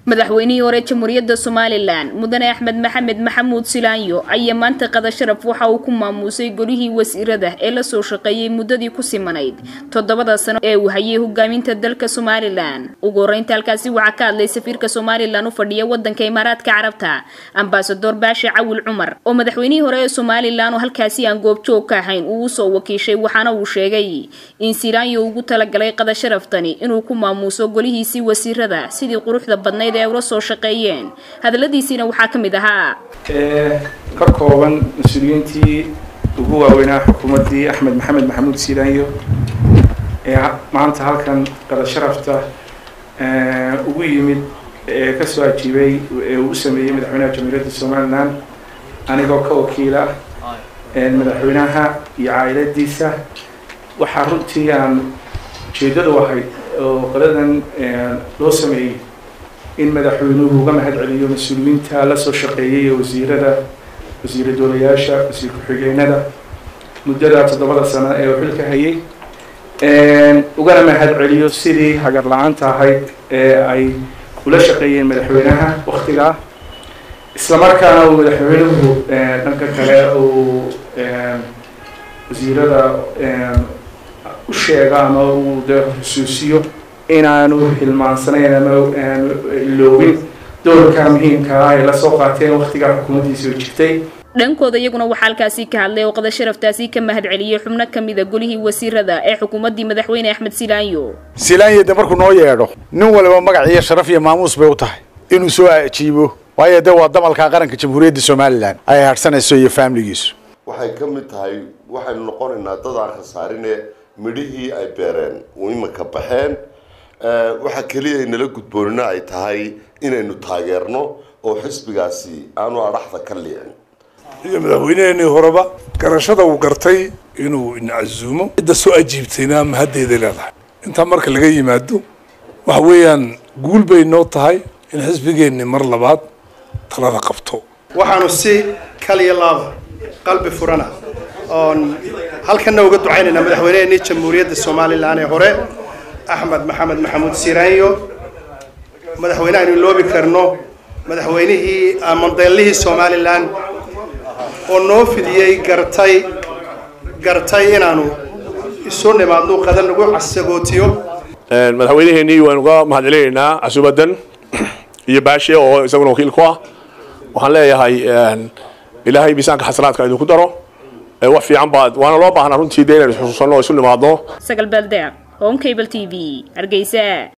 madaxweynihii hore jamhuuriyadda somalilan mudane axmed maxamed maxamuud silaanyo ayaa maanta qada sharaf waxa uu ku maamuusay golihii wasiirada ee lasoo shaqeeyey muddadii ku simanayd toddobada sano ee uu hayay hogaaminta dalka somalilan ugu horreynta halkaasi waxaa ka hadlay safiirka somalilan u fadhiya wadanka imaaraadka carabta ambasador baashe cawil cumar oo madaxweynihii hore ee somalilan oo halkaasi aan goobjoog ka ahayn uu usoo wakiishay waxaana uu sheegay in silaanyo ugu talagalay qada sharaftani inuu ku maamuuso golihiisii wasiirada sidii quruxda badnayd ee ula soo shaqeeyeen hadaladiisiina waxaa ka mid ahaa ka kooban mas-uuliyiintii ugu waaweynaa xukuumaddii axmed maxamed maxamuud silaanyo ee maanta halkan qada sharafta ugu yimid ee kasoo ajiibay ee uu u sameeyey madaxweynaha jamhuuriyadda somalilan anigoo ka wakiila madaxweynaha iyo caa'iladiisa waxaa runtii aan ujeeddadu ahayd oo qoladan loo sameeyey in madaxweynuhu uga mahad celiyo mas-uuliyiinta la soo shaqeeyay ee wasiirada wasiira doolayaasha wasiir ku-xigeenada muddada toddobada sano ee uu xilka hayay ugana mahad celiyo sidii hagar la-aanta ahayd ee ay ula shaqeeyeen madaxweynaha waktigaa islamarkaana uu madaxweynuhu dhanka kale uu wasiirada u sheega ama uu de xusuusiyo inaanu hilmaansanayn ama aanu iloobin doorka muhiimka ah ay lasoo qaateen waktigaa xukuumaddiisi oo jirtay dhankooda iyaguna waxaa halkaasi ka hadlay oo qada sharaftaasi ka mahad celiyey xubno kamida golihii wasiirada ee xukuumaddii madaxweyne axmed silaanyo silaanyo de markuu noo yeedho nin waliba magac iyo sharaf iyo maamuus bay u tahay inuu soo ajiibo waayo de waa damalka qaranka jamhuuriyadda somalilan ay harsanayso iyo faamiligiisu waxay ka mid tahay waxaynu noqonaynaa dad aan khasaarine midhihii ay beereen imika baxeen waxa keliya nala gudboonina ay tahay inaynu taageerno oo xisbigaasi aanu adhaxda ka liicin iyo madaxweyneheenii horeba garashada uu gartay inuu incazuumo cidda soo ajiibtayna mahaddeeday leedahay intaa marka laga yimaado waxa weeyaan guul bay noo tahay in xisbigeenni mar labaad talada qabto waxaanu si kaliya laaba qalbi furana oon halkanna uga ducaynaynaa madaxweyneheenii jamhuuriyadda somalilan ee hore axmed maxamed maxamuud siraanyo madaxweyne aynu loobi karno madaxweynihii mandeelihii somalilan oo noo fidiyey gartay gartay inaanu isu nimaadno qadan nagu casagootiyo madaxweyneheenii waanu uga mahad celinaynaa casuubadan iyo baashe oo isaguna wakiil ku ah waxaan leeyahay ilaahay miisaanka xasanaadka idinku daro wax fiican baad waana loo baahnaa runtii de inaynu xusuusanno oo isu nimaadno sagal baldeeq home cable t v hargeysa